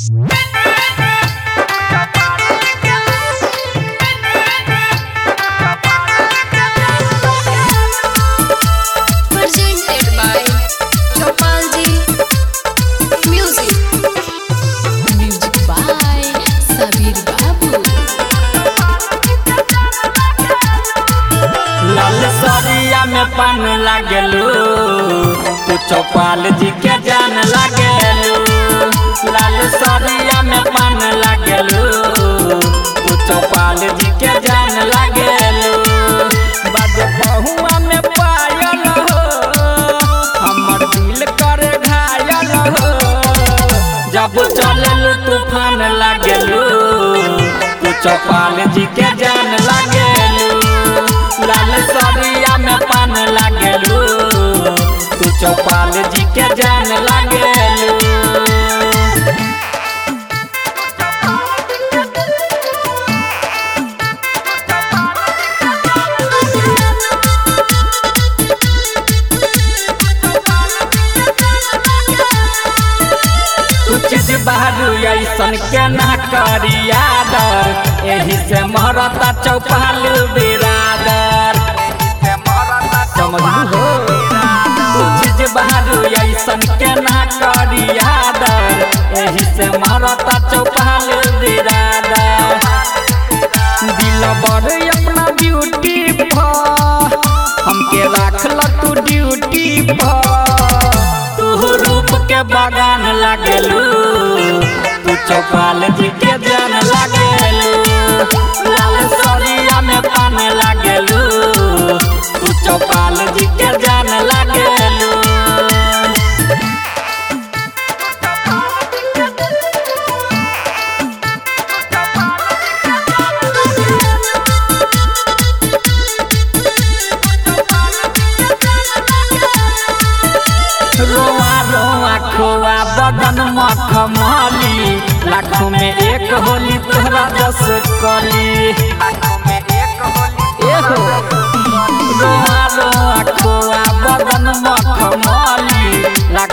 Presented by Gopalji Music. Music by Sabir Babu. लाल सरिया में पान लागलू तू चौपाल जी के जान लागलू लाल सरिया में पान लागलू तू चौपाल जी के जान लागलू बाज बहुआ में पायल हो हमर दिल करे घायल हो जब चललू तूफान लागलू तू चौपाल जी के जान लागलू लाल सरिया में पान लागलू तू चौपाल जी के जान लागलू तू चीज बाहरू ऐसन के ना करिया दर एही से मरता चौपाल बिरादर समझलू हो तू चीज बाहरू ऐसन के ना करिया दर एही से मरता चौपाल बिरादर दिल बर अपना ड्यूटी पर हमके राखल तू ड्यूटी पर तू रूप के बगान लागलू तू चौपाल जी के जान लागलू लाल सरिया में पान लागलू तू चौपाल जी के जान लागलू रोआ रोआ खोआ बदन मखमली लाखों में एक होली तोहरा दस कली एहो रोआ रोआ खोआ बदन मखमली